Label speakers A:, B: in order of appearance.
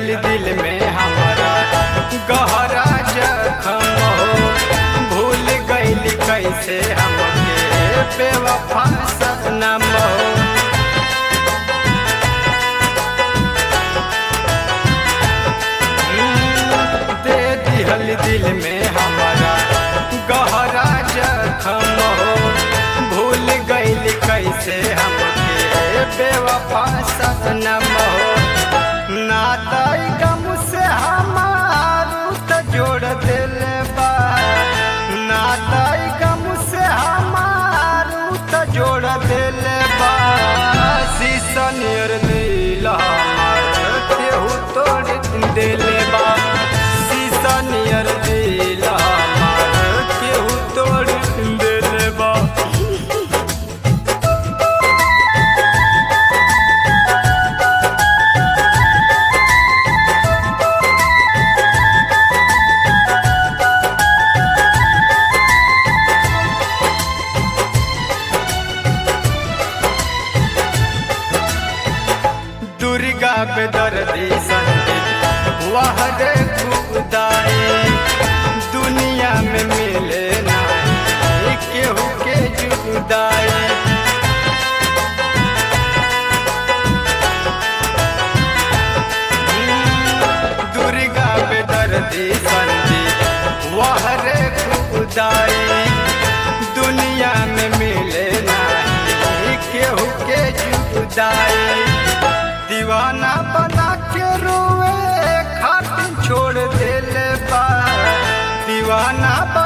A: दिहल दिल में हमारा गहरा जखम हो भूल गइल कैसे हमके बेवफा सनम हो दे दिहल दिल में हमारा गहरा जखम हो भूल गइल कैसे हमके बेवफा सनम हो नाताई गम से हमारू त जोड़ दिल बा नाताई गम से हमारू त जोड़ दिल बा शीशा नियर दिल हमार केहू तोड़ दिल बा शीशा नियर दिल हमार केहू तोड़ दिल बा दुर्गा पे दर्दी संगीत वह रे खुदाई दुनिया में मिले ना केहू के जुदाई दुर्गा पे दर्दी संगीत वह रे खुदाई दुनिया में मिले ना केहू के जुदाई दीवाना बना के रोए खातिर छोड़ दिल बा दीवाना बना